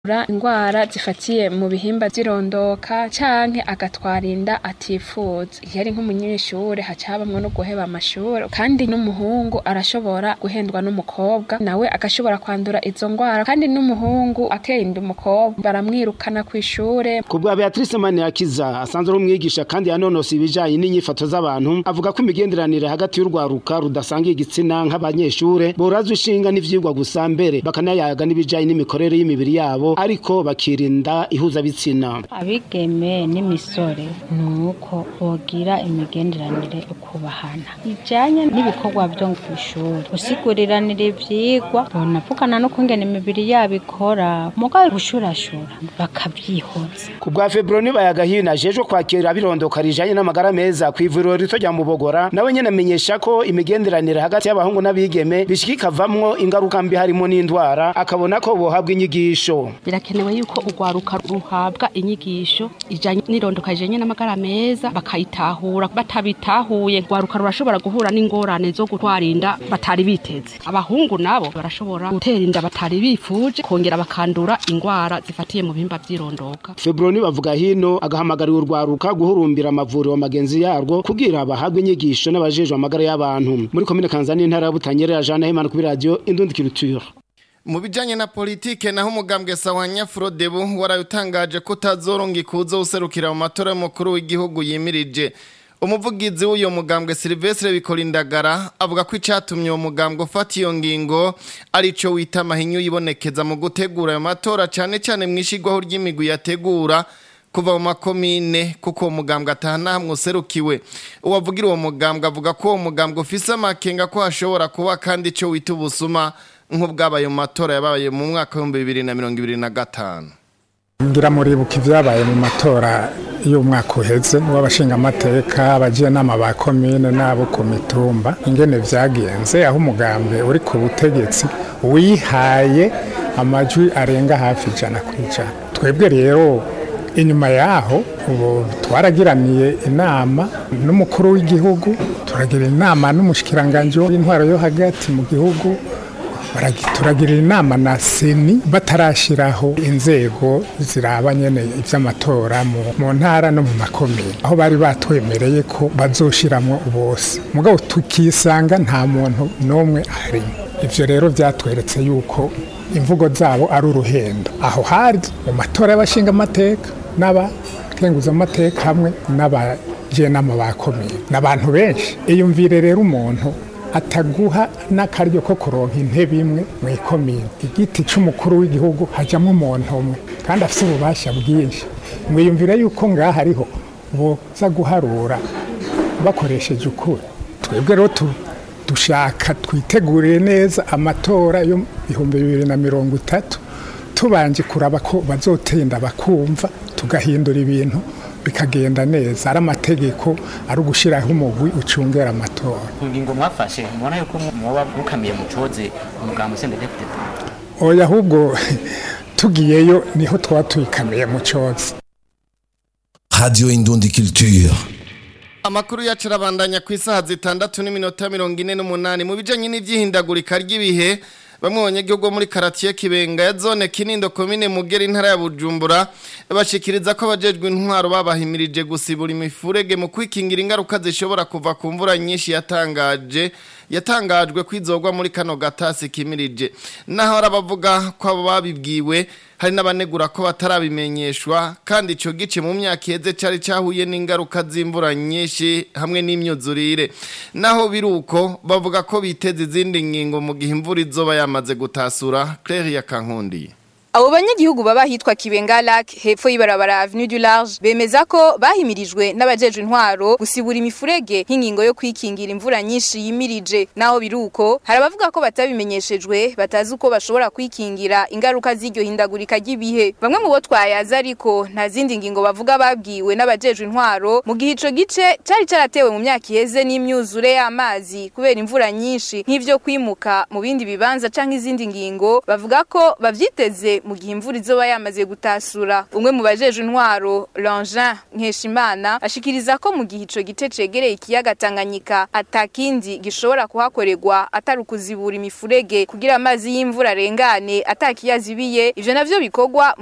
akandura ingwara zifatiye mu bihimba vy'irondoka canke agatwara inda atifuza iyo ari nk'umunyeshure haca habamwo no guheba amashure kandi n'umuhungu arashobora guhendwa n'umukobwa nawe agashobora kwandura izo ngwara kandi n'umuhungu ateye inda umukobwa baramwirukana kw'ishure Kubwa Beatrice Maniakiza asanzwe ari umwigisha kandi yanonosa ibijanye n'inyifato z'abantu avuga ko imigenderanire hagati y'urwaruka rudasangiye igitsina nk'abanyeshure borazwa ishinga n'ivyigwa gusa mbere bakanayaga n'ibijanye n'imikorere y'imibiri yabo ariko bakirinda ihuzabitsina abigeme n'imisore nuko bogira imigenderanire ukubahana ijanye n'ibikorwa vyo kw'ishuri gusiguriranira ivyigwa bonavugana no kungena imibiri yabo ikora mugabo gushurashura bakavyihoza Kubwa Febroni bayagahina jejo kwakira abirondoka rijanye n'amagara meza kw'ivuriro rito rya Mubogora nawe nyene amenyesha ko imigenderanire hagati y'abahungu n'abigeme bishikikavamwo ingaruka mbi harimo n'indwara akabona ko bohabwa inyigisho birakenewe yuko urwaruka ruhabwa inyigisho ijanye n'irondoka rijanye n'amagara meza bakayitahura batabitahuye urwaruka rurashobora guhura n'ingorane zo gutwara inda batari biteze abahungu nabo barashobora gutera inda batari bifuje kongera bakandura ingwara zifatiye mu bihimba vy'irondoka Febroni bavuga hino agahamagarira urwaruka guhurumbira amavuriro magenzi yarwo kugira bahabwe inyigisho n'abajejwe amagara y'abantu muri komine Kanzani intara ya Butanyerera Jean Nahimana kuri radio Indundi Culture Mu bijanye na politike naho umugambwe Sawanya Frodebu warayutangaje ko utazoronga ikuzo userukira mu matora y'umukuru w'igihugu yimirije. Umuvugizi w'uyo mugambwe Silvestre Bikolindagara avuga ko icatumye uwo mugambwe ufata iyo ngingo arico wita mahinyu yibonekeza mu gutegura ayo matora cane cane mwishigwaho ry'imigwi yategura kuva mu makomine kuko uwo mugambwe atahana hamwe userukiwe uwavugira uwo mugambwe avuga ko uwo mugambwe ufise amakenga ko hashobora kuba kandi ico wita ubusuma nk'ubwabaye mu matora yabaye mu mwaka w'ibihumbi bibiri na mirongo ibiri na gatanu ngira muribuka ibyabaye mu matora y'umwaka uheze w'abashingamateka abajenama ba komine n'abo ku mitumba ingene vyagenze aho umugambwe uri ku butegetsi wihaye amajwi arenga hafi ijana ku ijana twebwe rero inyuma yaho ubu twaragiraniye inama n'umukuru w'igihugu turagira inama n'umushikiranganji w'intwaro yo hagati mu gihugu turagira inama na seni batarashyiraho inzego ziraba nyine iby'amatora mu ntara no mu makomine aho bari batwemereye ko bazoshiramo bose mugabo tukisanga nta muntu n'umwe arimo ibyo rero byatweretse yuko imvugo zabo ari uruhendo aho hari mu matora y'abashingamateka n'abakenguzamateka hamwe n'abajenama ba komine n'abantu benshi iyumvire rero umuntu ataguha n'akaryo ko kuronka intebe imwe mu ikomine igiti cy'umukuru w'igihugu hajyamo umuntu umwe kandi afite ububasha bwinshi mwiyumvire yuko ngaha hariho boza guharura bakoresheje ukuri twebwe rero dushaka twiteguriye neza amatora yo ibihumbi bibiri na mirongo itatu tubanje kuraba ko bazotenda bakumva tugahindura ibintu bikagenda neza ari amategeko ari ugushyiraho umugwi ucungera amatora ku ngingo mwafashe mubona yuko muba mukamiye mu coze umugambo sendedefite oya ahubwo tugiyeyo niho twaba tuyikamiye mu coze radio indundi culture Amakuru yacu arabandanya ku isaha zitandatu n'iminota mirongo ine n'umunani mu bijanye n'ivyihindagurika ry'ibihe bamwe banyagihugu muri karatiye kibenga ya zone kinindo komine mugera intara ya bujumbura bashikiriza ko abajejwe intwaro babahimirije gusibura imifurege mu kwikingira ingaruka zishobora kuva ku mvura nyinshi yatangaje yatangajwe kwizogwa muri kano gatasi kimirije naho arabavuga ko abo babibwiwe hari n'abanegura ko batarabimenyeshwa kandi ico gice mu myaka iheze cari cahuye n'ingaruka z'imvura nyinshi hamwe n'imyuzurire naho biruko bavuga ko biteze izindi ngingo mu gihe imvura izoba yamaze gutasura Claire ya Kankundi Abo banyagihugu baba hitwa Kibenga Lac hepfo y'ibarabara Avenue du Large bemeza ko bahimirijwe n'abajejwe intwaro gusibura imifurege nk'ingingo yo kwikingira imvura nyinshi yimirije naho biruko harabavuga ko batabimenyeshejwe batazi uko bashobora kwikingira ingaruka z'iryo hindagurika ry'ibihe bamwe mu bo twayaza ariko nta zindi ngingo bavuga babwiwe n'abajejwe intwaro mu gihe ico gice cari caratewe mu myaka iheze n'imyuzure y'amazi kubera imvura nyinshi nk'ivyo kwimuka mu bindi bibanza canke izindi ngingo bavuga ko bavyiteze nyene mu gihe imvura izoba yamaze gutasura umwe mu bajeje intwaro Langin Nkeshimana ashikiriza ko mu gihe ico gice cegereye ikiyaga Tanganyika atakindi gishobora kuhakorerwa atari ukuzibura imifurege kugira amazi y'imvura arengane atakiyazibiye ivyo navyo bikorwa